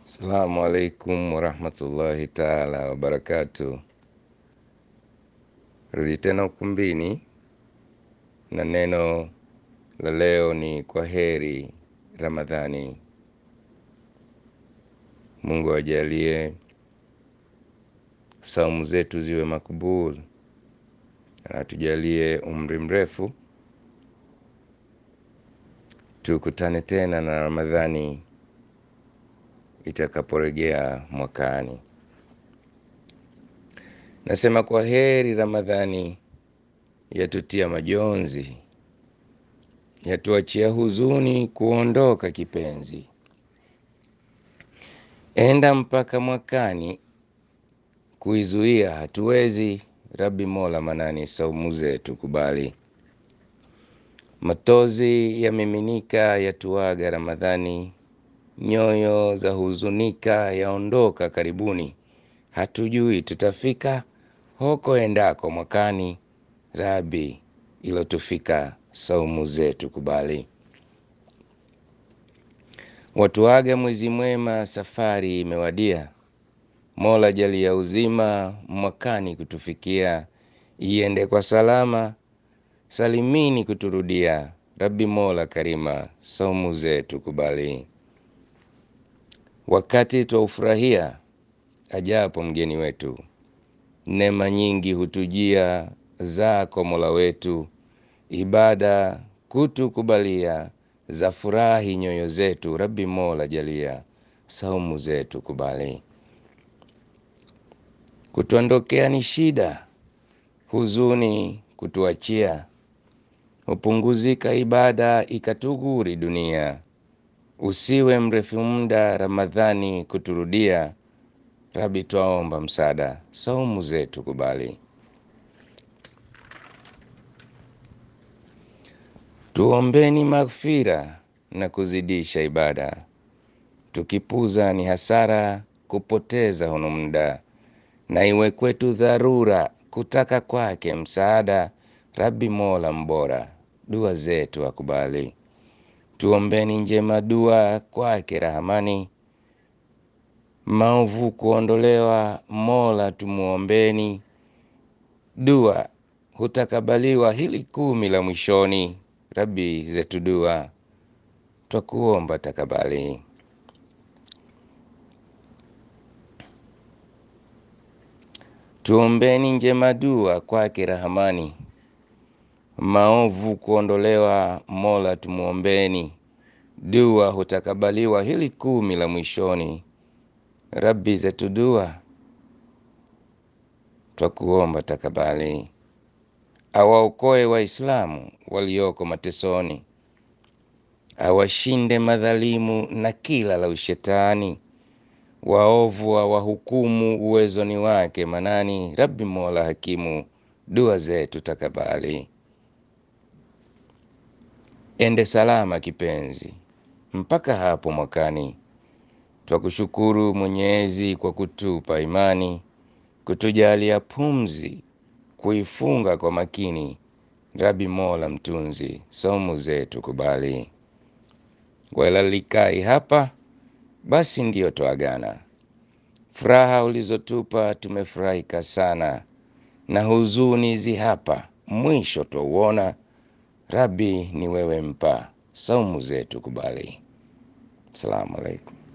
Assalamu alaikum warahmatullahi taala wabarakatu. Rudi tena ukumbini na neno la leo ni kwa heri Ramadhani. Mungu ajalie saumu zetu ziwe makubul, na tujalie umri mrefu, tukutane tena na Ramadhani itakaporejea mwakani. Nasema kwa heri Ramadhani, yatutia majonzi, yatuachia huzuni kuondoka kipenzi. Enda mpaka mwakani, kuizuia hatuwezi. Rabi Mola Manani, saumu zetu kubali. Matozi yamiminika, yatuaga Ramadhani, nyoyo za huzunika, yaondoka karibuni. Hatujui tutafika hoko endako mwakani. Rabi ilotufika, saumu zetu kubali. Watuaga mwezi mwema, safari imewadia. Mola jalia uzima, mwakani kutufikia. Iende kwa salama, salimini kuturudia. Rabi Mola Karima, saumu zetu kubali. Wakati twaufurahia ajapo mgeni wetu, neema nyingi hutujia zako Mola wetu, ibada kutukubalia, za furahi nyoyo zetu. Rabi Mola jalia, saumu zetu kubali. Kutuondokea ni shida, huzuni kutuachia, hupunguzika ibada ikatuguri dunia. Usiwe mrefu muda Ramadhani kuturudia, Rabi twaomba msaada, saumu zetu kubali. Tuombeni maghfira na kuzidisha ibada, tukipuza ni hasara, kupoteza hunu muda, na iwe kwetu dharura kutaka kwake msaada. Rabi Mola mbora, dua zetu akubali. Tuombeni njema dua kwake Rahamani, maovu kuondolewa, Mola tumuombeni. Dua hutakabaliwa hili kumi la mwishoni. Rabi zetu dua twakuomba takabali. Tuombeni njema dua kwake Rahamani, maovu kuondolewa, Mola tumuombeni. Dua hutakabaliwa hili kumi la mwishoni. Rabi zetu dua twakuomba takabali. Awaokoe Waislamu walioko matesoni, awashinde madhalimu na kila la ushetani. Waovu awahukumu uwezoni wake Manani. Rabi Mola hakimu, dua zetu takabali. Ende salama kipenzi mpaka hapo mwakani. Twakushukuru Mwenyezi kwa kutupa imani, kutujalia pumzi, kuifunga kwa makini. Rabi Mola mtunzi, saumu zetu kubali. Walalikai hapa basi ndiyo twaagana. Furaha ulizotupa tumefurahika sana, na huzuni zi hapa mwisho twauona. Rabi ni wewe mpa, saumu zetu kubali. Assalamu alaikum.